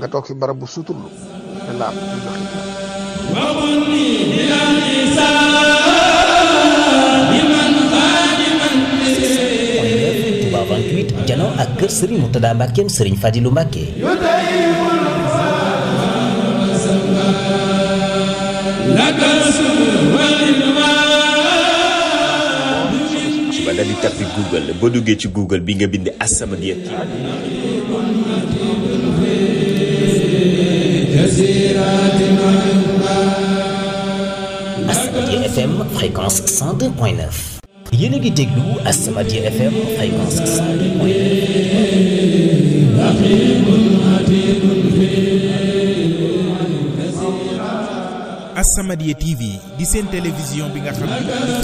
nga toog fi barab bu suturlu ne laab ñu jox Touba 28 janoo ak kër Serigne Moutada Mbackeem Serigne Fadilou Mbacke. suba daal di tappi Google boo duggee ci Google bi nga bind As-Samadiyya TV As-Samadiyya FM fréquence 102.9 yéen a ngi déglu As-Samadiyya FM fréquence 102.9 As-Samadiyya TV di seen télévision bi nga xam ne